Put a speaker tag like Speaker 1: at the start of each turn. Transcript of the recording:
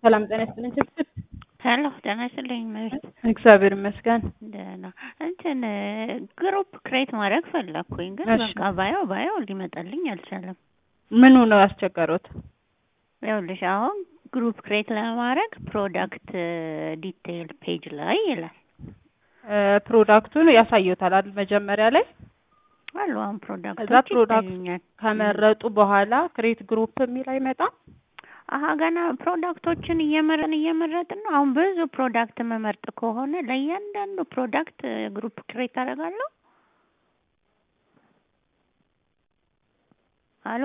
Speaker 1: ሰላም ጤና ይስጥልኝ። ችግር
Speaker 2: ሄሎ ጤና ይስጥልኝ እመቤት።
Speaker 1: እግዚአብሔር ይመስገን።
Speaker 2: ደህና እንትን ግሩፕ ክሬት ማድረግ ፈለግኩኝ፣ ግን
Speaker 1: እሺ።
Speaker 2: በቃ ባየው ባየው ሊመጣልኝ አልቻለም።
Speaker 1: ምኑ ነው ያስቸገሩት?
Speaker 2: ይኸውልሽ አሁን ግሩፕ ክሬት ለማድረግ ፕሮዳክት ዲቴይል ፔጅ ላይ ይላል
Speaker 1: እ ፕሮዳክቱን ያሳዩታል አይደል? መጀመሪያ ላይ
Speaker 2: አሉ። አሁን
Speaker 1: ከዛ
Speaker 2: ፕሮዳክቶች
Speaker 1: ፕሮዳክት
Speaker 2: ይታዩኛል።
Speaker 1: ከመረጡ በኋላ ክሬት ግሩፕ የሚል አይመጣም?
Speaker 2: አሀ ገና ፕሮዳክቶችን እየመረጥን እየመረጥን ነው። አሁን ብዙ ፕሮዳክት መመርጥ ከሆነ ለእያንዳንዱ ፕሮዳክት ግሩፕ ክሬት አደርጋለሁ።